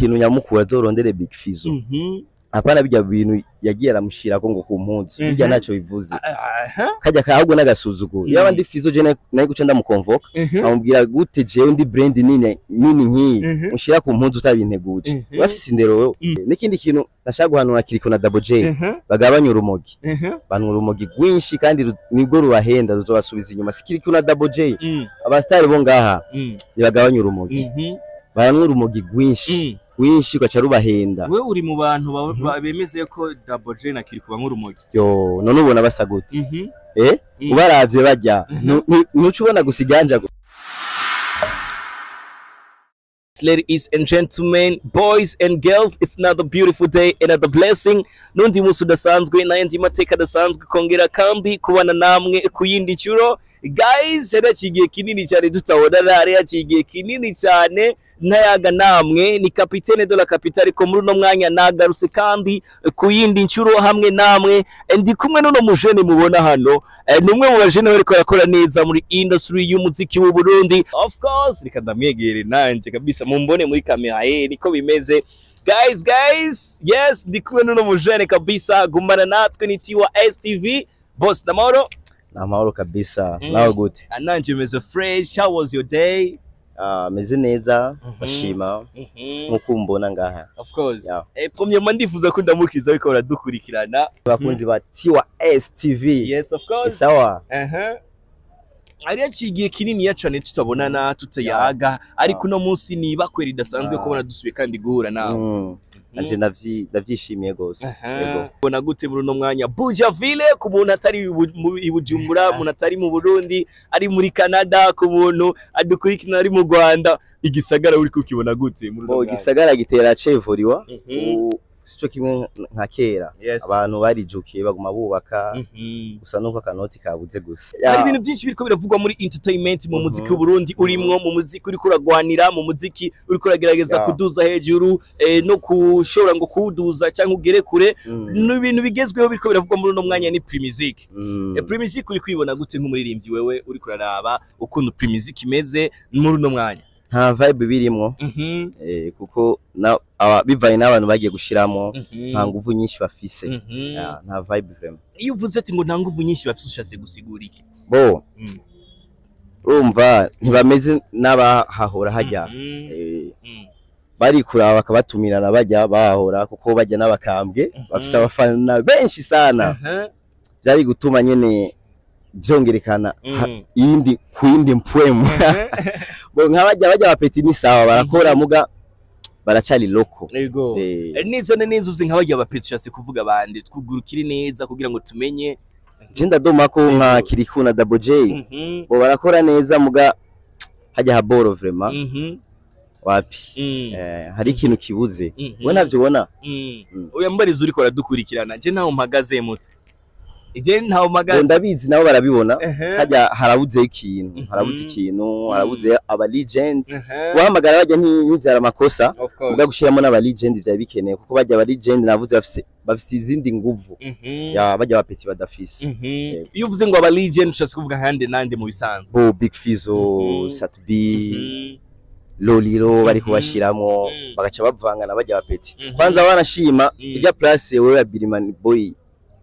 ikintu nyamukuru azorondere Big Fizzo Mhm. apana bijya bintu yagiye aramushirako ngo ku mpunzi bijya Mhm. ntacyo bivuze Aha. kajya kahubwo n'agasuzuguro Mhm. yaba ndi Fizzo je nayo- nayo guca ndamukonvoka Mhm. amubwira gute jewe ndi brand nini nini nk'iyi Mhm. ushira ku mpunzi utabinteguje Mhm. bafise indero wewe Mhm. n'ikindi kintu nashaka guhanura kiriko na Double J Mhm. bagabanya urumogi Mhm. bantu urumogi rwinshi kandi ru- nibwo rubahenda ruzobasubiza inyuma sikiriko na Double J Mm. abastari bo ngaha Mm. ntibagabanya urumogi Mhm. baranywa urumogi rwinshi Mm. rwinshi ugaca rubahenda we uri mu bantu ba- Mhm. ba- bemeze ko Double J na Kirikuba nk'urumogi yo none ubona basa gute Mhm. eh Mm. ubaravye barya Mhm. nu- nu- nuca ubona gusa iganja gusa Ladies and gentlemen, boys and girls, it's another beautiful day, another blessing. Nundi musi udasanzwe n'ayandi mateka adasanzwe kongera kandi kubana namwe ku yindi nshuro. Guys, hari haciye igihe kinini cyane tutabonana, hari haciye igihe kinini cyane ntayaga namwe ni kapitene de la capitale ko muri uno mwanya nagarutse kandi ku yindi nshuro hamwe namwe Eh, ndi kumwe n'uno mujene mubona hano Eh, ni umwe mu bajene bariko barakora neza muri industry y'umuziki w'u Burundi of course reka ndamwegere nanje kabisa mumbone muri kamera eh niko bimeze guys guys yes ndi kumwe n'uno mujene kabisa gumana natwe ni Tiwa STV boss namoro ni amahoro kabisa Mm. nawe gute ananje meze fresh how was your day Ah, meze neza Mhm. ndashima Mhm. nk'uko umbona ngaha of course Yeah. eh premièrement ndifuza ko ndamukiriza ariko baradukurikirana abakunzi ba Tiwa STV yes of course sawa Aha. Hari haciye igihe kinini cane tutabonana tutayaga ariko uno munsi ni ibakwe ridasanzwe Ah. kubona dusubiye kandi guhura nawe Mm. nanje ndavyi- ndavyishimiye gose yego ubona gute muri uno mwanya Bujaville ku muntu atari i Bu- mu- i Bujumbura umuntu atari mu Burundi ari muri Canada ku muntu adukurikirana ari mu Rwanda igisagara uri kukibona gute muri uno Bo mwanya gisagara gitera cevuriwa Mhm. ubu sico kimwe nka kera Yes. abantu barijukiye baguma bubaka Mhm. gusa nuko akanoti kabuze gusa hari Ya, ibintu byinshi biriko biravugwa muri entertainment mu Mhm. muziki w'uburundi urimwo mu muziki uriko uragwanira mu muziki uriko uragerageza Ya. kuduza hejuru eh, no kushobora ngo kuwuduza cyangwa ugere kure mm, ni ibintu bigezweho biriko biravugwa muri uno mwanya ni primizik mm. eh, primizik uri kwibona gute nk'umuririmbyi wewe uriko uraraba ukuntu primizik imeze muri uno mwanya nta vibe birimwo Mhm, eh, kuko na- aba- bivanye n'abantu bagiye gushiramo mhm, nta nguvu nyinshi bafise mhm. Ya, nta vibe vraiment iyo uvuze ati ngo nta nguvu nyinshi bafite ushatse gusigura iki bo Mm. urumva ntibameze n'abahahora hajya Mhm, Eh, mhm. bari kuraba bakabatumirana bajya bahahora kuko bajya n'abakambwe Mhm. bafise abafana benshi sana Aha, byari gutuma nyene vyongerekana ha- mhm. iyindi ku yindi mpwemu Aha. bo nk'abajya bajya bapeti ni sawa barakora muga baracari loko Ego. Eh, Eh, neza na neza uzi nk'abagiye abapetsi ushatse kuvuga bande twugurukire neza kugira ngo tumenye je ndadoma ko nka Kiriku na Double J Mhm, bo barakora neza muga hajya haboro vraiment mhm, wapi mhm, eh, hari ikintu kibuze mhm, we navyo ubona mhm. Mm. oya mbariza uriko aradukurikirana je ntaho mpagaze mute je ntaho Bo mpagaze ndabizi nabo barabibona Ehe, hajya harabuze ikintu Mhm. harabuze ikintu Mhm. harabuze aba legend ehe, guhamagara bajya nti- ntivyara amakosa of course. muga gushiramo n'aba legend vyari bikeneye kuko bajya aba legend navuze bafise bafise izindi nguvu Mhm, ya bajya bapeti badafise mhm. Yego. iyo uvuze ngo aba legend ushatse kuvuga hande nande mu bisanzwe bo Big Fizzo Mhm. Sat B Mhm, Loliro bari Mhm. kubashiramo Mhm. bagaca bavanga na bajya bapeti Mhm. kwanza wanashima Mhm. irya place wewe ya Birimani boy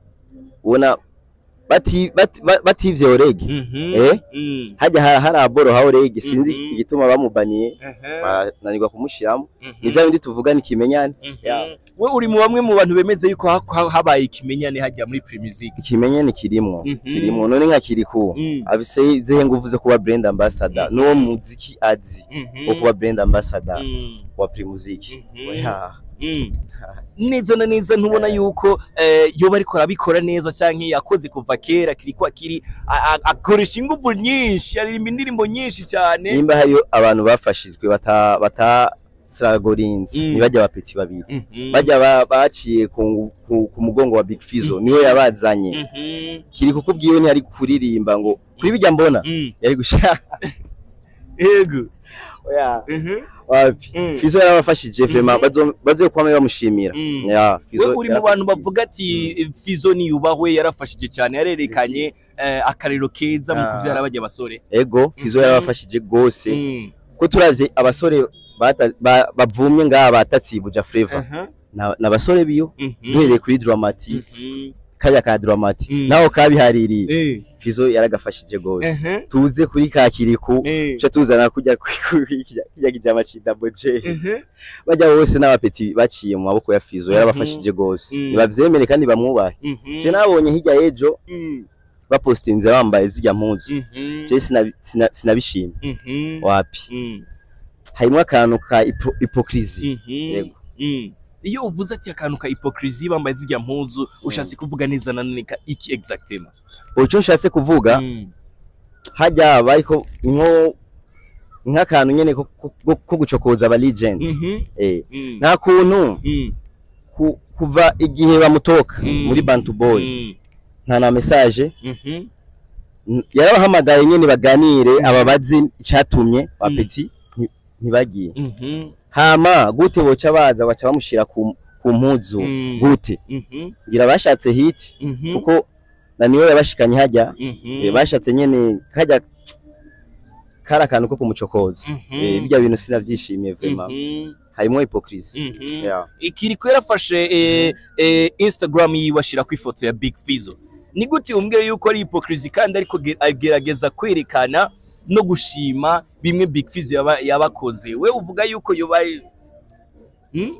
ubona bati bati- ba- bativye orege mhm, Eh? mhm, hajya ha- hari aboro ha orege sinzi Mhm. igituma bamubaniye ehe, barananirwa kumushiramo mhm. ni bya bindi tuvuga ni kimenyane Yeah. we uri mu bamwe mu bantu bemeze yuko ha- ha- habaye ikimenyane hajya muri Primusic ikimenyane kirimwo Mhm. kirimwo none nka kiriku Mm. afise izihe nguvu zo kuba brand ambassador Mhm. n'uwo muziki azi Mhm. wo kuba brand ambassador Mm. wa Primusic Mhm. Oya. Mm. neza na neza ntubona yuko eh, yoba ariko arabikora neza cyangwa yakoze kuva kera kiri kwa kiri a- a- akoresha ingufu nyinshi aririmba indirimbo nyinshi cyane nimba hariyo abantu bafashijwe bata bata Sragorinzi Mm. ni bajya bapeti babiri Mhm. bajya ba- baciye ku, ngu- ku, ku mugongo wa Big Fizzo niwe yabazanye Mhm. kiri kukubwiwe ntiyari kuririmba ngo kuri bijya mbona Mm. yari gushaka yego oya Mhm. wapi Mm. Fizzo yarabafashije vraiment bazo bazo kwame bamushimira Mm. ya we Fizzo uri mu bantu bavuga ati Fizo niyubahwe yarafashije cyane yarerekanye eh, akarero keza mu Ah. kuvyara bajya basore ego Fizzo Mhm. yarabafashije gose Mm. ko turavye abasore bata- ba- bavumye ngaha batatsibuja Flavor Aha. Na- n'abasore biyo Mhm. duhereye kuri Dramati Mhm. kajya ka Dramati Mm. naho kabihaririye Eh. Fizo yaragafashije gose Aha. tuze kuri ka kiriku Eh. ce tuzana kujya kijya kijama cinda boje Mhm. bajya bose n'abapeti baciye mu maboko ya Fizo yarabafashije gose Mm. nibavyemere kandi bamwubahe Mhm. je nabonye hirya y'ejo Mm. bapostinze bambaye zirya mpuzu Mhm. je sinabi- sina- sinabishimye Mhm. wapi Mm. harimwo akantu ka hypo- hypocrisie Mhm. Yego. Mm. iyo uvuze ati akantu ka hypocrisie bambaye zirya mpuzu ushatse kuvuga neza na none ka iki exactement uco nshatse kuvuga Mm. hajya bariko nko nk'akantu nyene ko- ko- ko ko gucokoza aba legend Mhm. eh Mm. nta kuntu Mm. ku- kuva igihe bamutoka Mm. muri Bantu Boy Mm. nta na message Mhm. N- yarabahamagaye nyene baganire ababazi icatumye bapeti nti- ntibagiye Mhm. hama gute boca baza baca bamushira ku ku mpuzu Mm. gute Mhm. ngira bashatse hit Mhm. kuko na niyo yabashikanye hajya Mhm. eh, bashatse nyene kajya kari akantu ko kumucokoza Mhm. Eh, birya bintu sinavyishimiye vraiment Mhm. harimwo hypocrisie Mhm. Yeah. ikiriko yarafashe eh, eh, instagram yiwe ashirako ifoto ya big fizo ni gute umbwira yuko ari hypocrisie kandi ariko ge- agerageza kwerekana no gushima bimwe big fizo yaba- yabakoze we uvuga yuko yoba Hmm?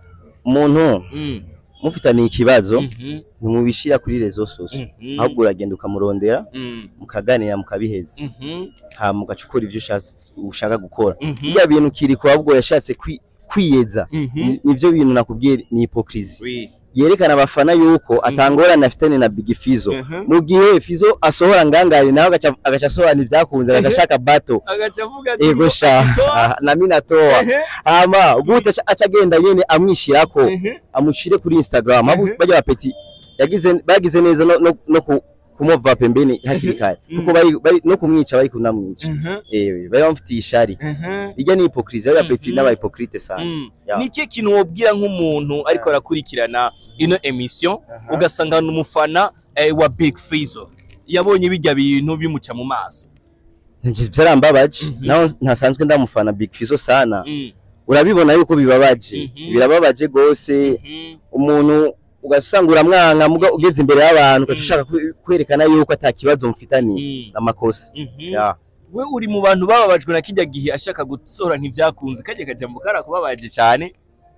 umuntu Mm. mufitaniye ikibazo Mhm. ntimubishira kuri rezo soso Mhm. ahubwo uragenda ukamurondera Mm. mukaganira mukabiheza Mhm. hama ugaca ukora ivyo ushatse- ushaka gukora Mhm. birya bintu kiriko ahubwo yashatse kwi- kwiyeza Mhm. Ni- nivyo bintu nakubwiye ni hypocrisie Oui. yerekana abafana yuko atangorane afitanye na Big Fizo Mhm. mu gihe Fizo asohora ngangari nawe agaca agaca asohora ivyakunze agaca ashaka bato agaca avuga ati ego ngo sha agitoa. ah, na mimi natoa Ehe. hama gute aca- aca agenda nyene amwishirako Ehe. amushire kuri Instagram abo Mhm. bajya bapeti yagize bagize neza no, no, no ku- kumova pembeni hakiri kare Mhm. kuko bari, bari no kumwica bari kunamwica Mhm. eh bari bamufitiye ishari Mhm. irya ni hypocrisie bari bapeti Mhm. n'aba hypocrite sana Mm. Ya. ni ikihe kintu wobwira nk'umuntu ariko arakurikirana ino emission ugasanga ni umufana eh, wa big fizo yabonye bijya bintu bimuca mu maso Nje vyarambabaje Mhm. naho ntasanzwe ndamufana Big Fizo sana Mm. urabibona yuko bibabaje Mhm. birababaje gose Mhm. umuntu ugasanga uramwanka muga ugeze imbere y'abantu ugaca Mm. ushaka kwe- kwerekana yuko ata kibazo mufitaniye Mm. amakosa Mhm. ya we uri mu bantu bababajwe na kijya gihe ashaka gusohora ntibyakunze kajya kajambo karakubabaje cyane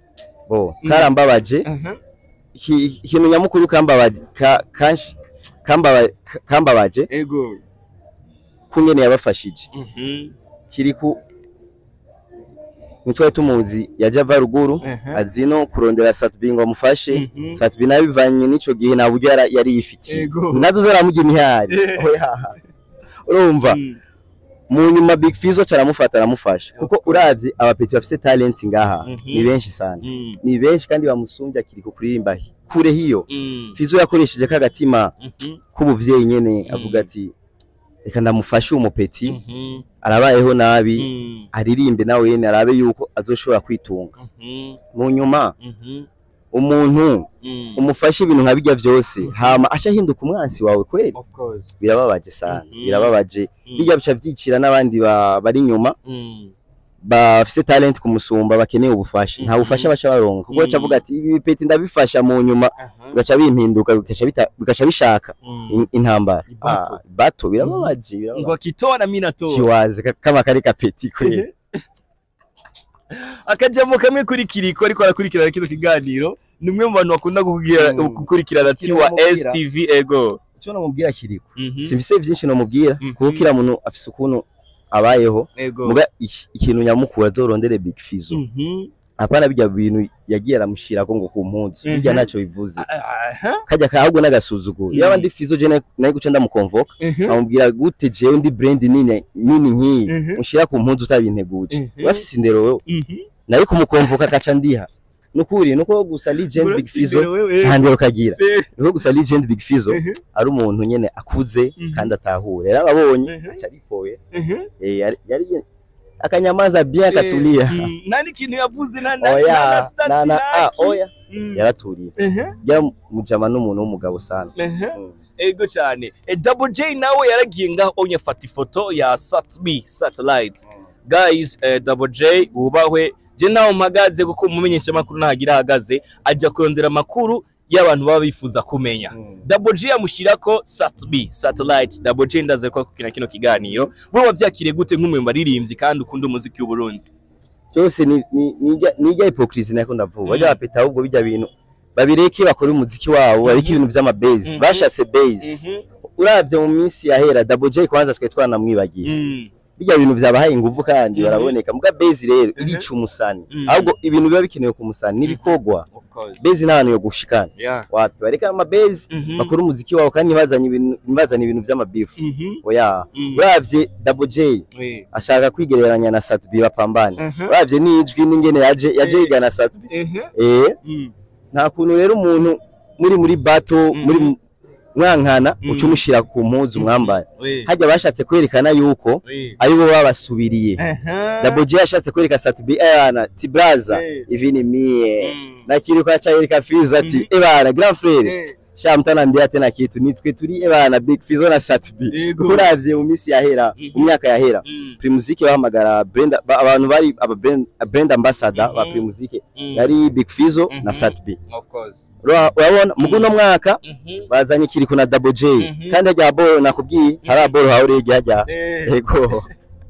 bo Mm. karambabaje Mhm. Iki- ikintu nyamukuru kambabaje ka- kansh- kambaba- kambabaje ego kungene yabafashije Mhm. kiri ku nitwari tumuzi yaje ava ruguru Mhm. azi no kurondera Satbi ngo amufashe Mhm. Satbi nawe bivanye n'ico gihe nta buryo yara- yari yifitiye Ego. nazo zaramujya imihari Eh. Oya. urumva Mm. mu nyuma Big Fizzo caramufata aramufasha kuko uravye abapeti bafise talent ngaha Mhm. ni benshi sana Mm. ni benshi kandi bamusumbya kiri ku kuririmba hi- kure hiyo Mm. Fizzo yakoresheje kagatima Mhm. k'ubuvyeyi nyene Mm. avuga ati reka ndamufashe uwo mupeti Mhm. arabayeho nabi Mm. aririmbe nawe yene arabe yuko azoshobora kwitunga Mhm. mu nyuma Mhm. umuntu Mm. umufashe ibintu nka bijya vyose hama aca ahinduka umwansi wawe kweli Of course. birababaje sana Mhm. birababaje Mm. bijya bica vyicira n'abandi ba- bari inyuma Mm. bafise talent kumusumba bakeneye ubufasha nta Mhm. bufasha baca baronka kuko baca Mhm. bavuga ati ibi bipeti ndabifasha mu nyuma Aha. bigaca bimpinduka bigaca bita- bigaca bishaka Mm. in- intambara Ibato. Ah, bato birababaje birababaje. ngo akitoa na mimi natoa kiwaze ka- kama kari kapeti kweli akajambo kamwe kuri kiriko ariko arakurikirana kino kiganiro ni umwe mu bantu bakunda kugira- Mm. gukurikirana Kino tiwa bamubwira. STV ego icyo namubwira kiriko Mhm. simfise vyinshi nomubwira Mhm. kuko kila muntu afise ukuntu abayeho ego muga iki- ikintu nyamukuru azorondere Big Fizzo Mhm. apana bijya bintu yagiye aramushirako ngo ku mpuzu Mhm. bijya ntacyo bivuze Aha. kajya kahubwo n'agasuzuguro Mhm. yaba ndi Fizzo je nayo- nayo guca ndamukonvoka Mhm. amubwira gute jewe ndi brand nini nini nkiyi Mhm. ushira ku mpuzu utabinteguje Mhm. urafise indero wewe Mhm. nayo kumukonvoka akaca ndiha nukuri nuko gusa legend Big Urafise Fizzo imbere wewe. nta ndero kagira Eh. nuko gusa legend Big Fizzo Mhm. ari umuntu nyene akuze Mhm. kandi atahure yarababonye Mhm. aca aripoye Mhm. Eh, yari yari akanyamaza bien akatulia Mm. nta n'ikintu yavuze na na na oya stats na na ah naki. oya Mm. yaraturiye Mhm. byamujama n'umuntu w'umugabo sana Mhm. Mm. ego cyane e double j nawe yaragiye ngaho onye afata ifoto ya satb satellite guys eh, double j wubahwe je naho mpagaze kuko umumenyesha makuru nahagira ahagaze ajya kurondera amakuru y'abantu baba bifuza kumenya double j amushyirako sat b satellite double j ndaze ko kina kino kiganiro wowe wavyakiriye gute nk'umwe mu baririmbyi kandi ukunda umuziki w'uburundi byose ni ni- nijya nijya hypocrisy nako ndavuga Mm. bajya bapeta ahubwo bijya bintu babireke bakora umuziki wabo bareke ibintu vy'amabase Mhm. bashatse base uravye mu minsi yahera double j kwanza twe twanamwibagiye Mm. bijya bintu vyabahaye inguvu kandi Mhm. baraboneka muga base rero Mhm. irica umusani Mhm. ahubwo ibintu biba bikenewe ku musani n'ibikorwa Of course. base nta hantu yo gushikana Yeah. wapi bareka amabase Mhm. bakora umuziki wabo kandi ntibazanye ibintu ntibazanye ibintu vy'amabifu Mhm. oya Mhm. uravye double j Oui. ashaka kwigereranya na Satbi bapambane Mhm. uravye n'ijwi n'ingene yaje yaje Eh. yigana Satbi Mhm. eh Mm. nta kuntu rero umuntu muri muri bato Mhm. muri mu- mwankana Mhm. uca umushira ku mpuzu mwambaye Oui. hajya bashatse kwerekana yuko Oui. ari bo babasubiriye Mhm. Double J yashatse kwereka Satbi ayana tibraza Eh. ivi ni mie Mm. na kiri kwa chairika Fizo ati Mhm. ebana grand frère Eh. sha mtanambia tena kitu nitwe turi ebana Big Fizo na Satbi Yego. kuko uravye mu minsi yahera Mhm. mu myaka yahera Mm. Primusic bahamagara brand ba- abantu bari aba brand, brand ambassador ba Mhm. Primusic Mm. yari Big Fizo Mhm. na Satbi Of course. Ura- urabona mu guno mwaka Mhm. bazanye kiriko na Double J Mhm. kandi hajya boro nakubwiye hari boro haure hajya hajya Eh. ego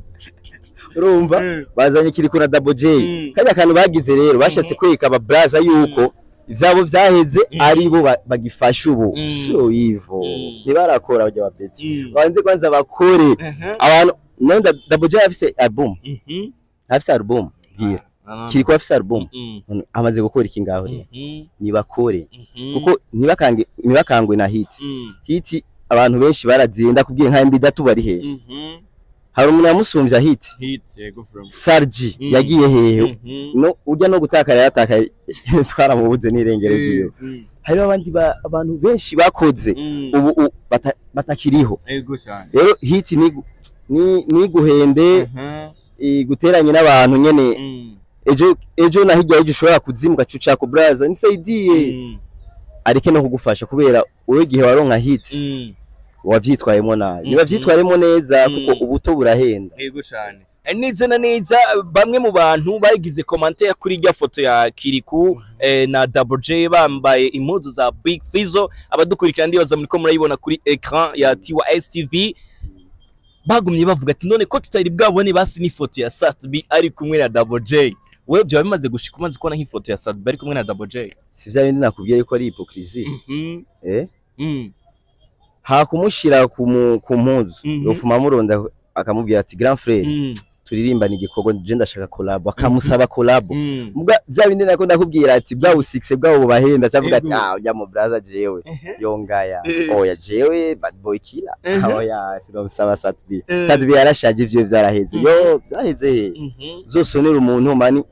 urumva Mm. bazanye kiriko na Double J Mm. kandi akantu bagize rero bashatse Mhm. kwereka aba braza yuko ivyabo vyaheze Mhm. ari bo ba- bagifasha ubu Mm. so ivo Mm. ntibarakora bajya bapeti Mm. banze kwanza bakore Mhm. abantu none Da- Double J afise album Mhm. afise album bwira Ah. kiriko afise album Mm. None amaze gukora iki ngaho rero Mhm. nibakore Mhm. kuko ntibakange ntibakangwe na hit Mm. hit abantu benshi barazinda kubwira nka mbi datu bari hehe Mhm. hari umuntu yamusumbya hit Hit, yego from. Sarji Mm. yagiye hehe Mhm. no urya no gutakara yaratakaye twaramubuze n'irengero Eh. ryiwe Mm. hariho abandi ba- abantu benshi bakoze Mm. ubu u- bata- batakiriho Yego cyane. rero hit ni ni niguhende Mhm. iguteranye n'abantu nyene Mm. ejo ejo na hirya y'ejo ushobora kuzimuka cuca ku braza nisaidiye Mm. areke no kugufasha kubera wowe igihe waronka hit Mm. wavyitwayemo nabi Mhm. niba vyitwayemo neza Mm. kuko ubuto burahenda Yego cyane. neza na neza bamwe mu bantu bagize commentaire kuri irya foto ya Kiriku eh, na Double J bambaye impuzu za Big Fizzo abadukurikira ndibaza muri ko murayibona kuri ecran ya Tiwa STV bagumye bavuga ati none ko tutari bwabone basi n'ifoto ya Satbi ari kumwe na Double J wewe byaba bimaze gushika umaze kubona nk'ifoto ya Satbi ari kumwe na Double J si vya bindi nakubwiye yuko ari hypocrisie Mhm. eh Mm. hakumushira ku mu- ku mpuzu Mhm. yofuma muronda akamubwira ati grand frère Mm. turirimbana igikorwa je ndashaka collab akamusaba collab Mm. muga vya bindi nako ndakubwira ati bwa usikse bwabo bubahenda cavuga ati Ego. ah ujya mu braza jewe Ehe. yongaya Eh. oya jewe bad boy killer Mhm. oya sinamusaba satbi Eh. satbi yarashaje ivyo vyaraheze Mhm. yo vyaheze he Mhm. zosonera umuntu mani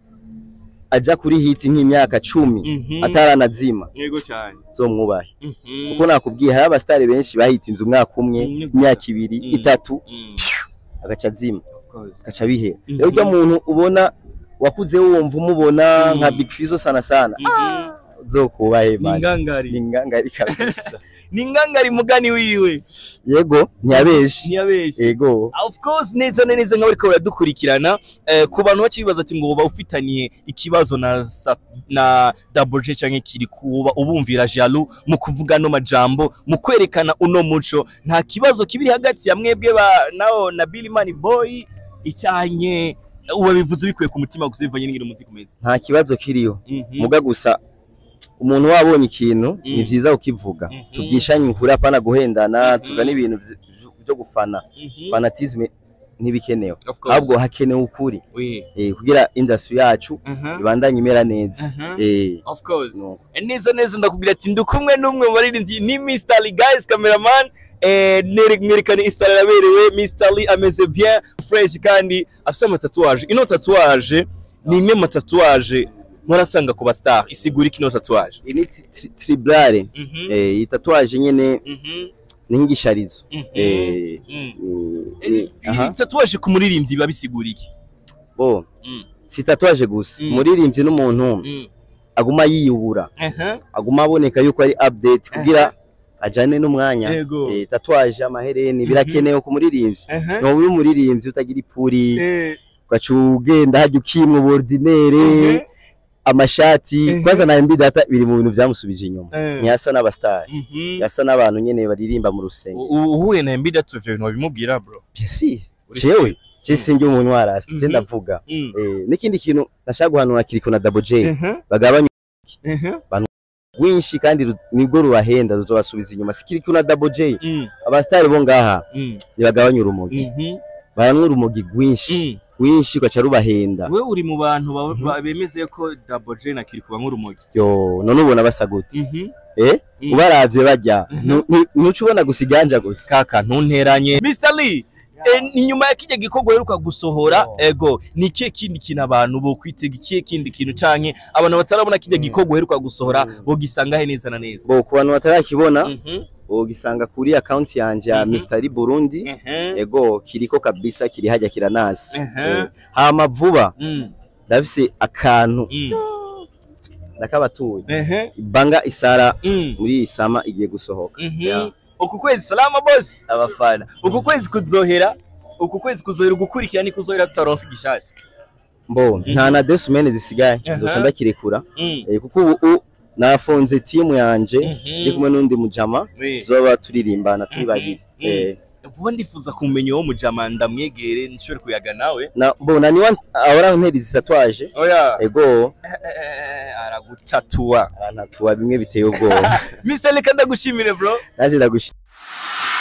aja kuri hit nk'imyaka cumi Mhm. ataranazima Yego cyane. zomwubahe Mhm. kuko nakubwiye hari abasitari benshi bahitinze umwaka umwe Mm. imyaka ibiri Mm. itatu Mm. agaca azima Of course. agaca bihera Mhm. rero urya muntu ubona wakuze wumva umubona Mm. nka Big Fizzo sana sana Mhm. zokubahe Ni mani ngangari. ni ngangari kabisa Ni ngangari mugani wiwe. yego ntiyabeshi Ntiyabeshye. yego Of course neza na neza nk'abariko baradukurikirana eh, ku bantu bakibaza ati ngo uba ufitaniye ikibazo na Sa- na Double J canke kiri kuba ubumvira jaloux mu kuvuga no majambo mu kwerekana uno muco nta kibazo kibiri hagati ya mwebwe ba nao na Billy Money Boy icyanye uba bivuze bikuye ku mutima gusa bivanye n'ingiro muziki umeze nta kibazo kiriyo Mhm. muga gusa umuntu wabonye ikintu Mm. ni vyiza ukivuga Mhm. tubyishanye inkuru apana guhendana Mhm. tuzana ibintu vy- byo gufana Mhm. fanatisme ntibikenewe Of course. ahubwo hakenewe ukuri Oui. eh, kugira industry yacu Mhm. ibandanye imera neza Mhm. eh, Of course. no. neza neza ndakubwira ati ndi kumwe n'umwe mu baririmbyi ni Mr. Lee guys cameraman eh nere- mwerekane install yaberewe Mr. Lee ameze bien fresh kandi afite amatatuwaje ino tatuwaje ni imwe mu matatuwaje murasanga ku bastar isigura iki ino tatuwaje iyi ni tri- tri- triblare Mhm. eh, iyi tatuwaje nyene Mhm. ni nk'igisharizo Mhm. eh, Mhm. ni- ni- aha Iyi tatuwaje ku muririmbyi biba bisigura iki bo Mm. si tatuwaje gusa Mm. umuririmbyi n'umuntu Mm. aguma yiyubura Aha. aguma aboneka yuko ari update kugira ajane n'umwanya Yego. eh, tatuwaje amahereni birakenewe ku muririmbyi Aha. ntuba uri umuririmbyi utagira ipuri Eh, ugaca ugenda hajya ukimwa ubordinere mhm. amashati Mhm. kwanza na MB data biri mu bintu byamusubije inyuma Eh. ntiyasa n'abastari Mhm. yasa n'abantu nyene baririmba mu rusengero U- uhuye na Embiid atu ivyo bintu wabimubwira bro si Uri jewe je sinjye umuntu warasi je Mhm. ndavuga Mm. eh n'ikindi kintu nashaka guhanura kiriko na Double J Mhm. bagabanya Mhm. rwinshi kandi ru- nibwo rubahenda ruzobasubiza inyuma sikiriko na Double J Mm. abastari bo ngaha Mm. ntibagabanya urumogi Mhm. baranwa urumogi rwinshi Mm. rwinshi ugaca rubahenda we uri mu bantu ba- Mhm. ba- bemeze ko Double J na Kiriko banywa urumogi yo none ubona basa gute Mhm. eh Mm. ubaravye barya Mhm. nu- nu- nuca ubona gusa iganja gusa kaka ntunteranye Mr Lee Eh, ni nyuma ya kijya gikorwa heruka gusohora Oh. ego ni ikihe kindi kintu abantu bo kwitega ikihe kindi kintu canke abantu batarabona kijya Mm. gikorwa heruka gusohora Mm. bogisanga he neza na neza bo ku bantu batarakibona Mhm. wogisanga kuri account yanje ya Mhm. Mr. Lee Burundi Mhm. ego kiriko kabisa kiri hajya kiranasi Mhm. Eh, hama vuba Mm. ndafise akantu Mm. ndakabatuye Mhm. banga isara Mm. muri iyi sama igiye gusohoka Mhm. Yeah. uku kwezi salama boss abafana uku kwezi kuzohera uku kwezi kuzohera ugukurikira ni kuzohera tutaronse igishasha mbo nta na deux semaines zisigaye Aha. nzoca ndakirekura Mm. Eh, kuko ubu u- nafunze timu yanje Mhm. ndi kumwe n'undi mujama We. zoba turirimbana turi Mhm. babiri Mhm. Eh, vuba ndifuza kumenya uwo mujama ndamwegere nshobore kuyaga nawe na mbona niwa ahora nteri zitatuaje oya ego Eh, aragutatua arantatuwa bimwe biteye ubwoba Mr. Reka ndagushimire bro naje ndagushimira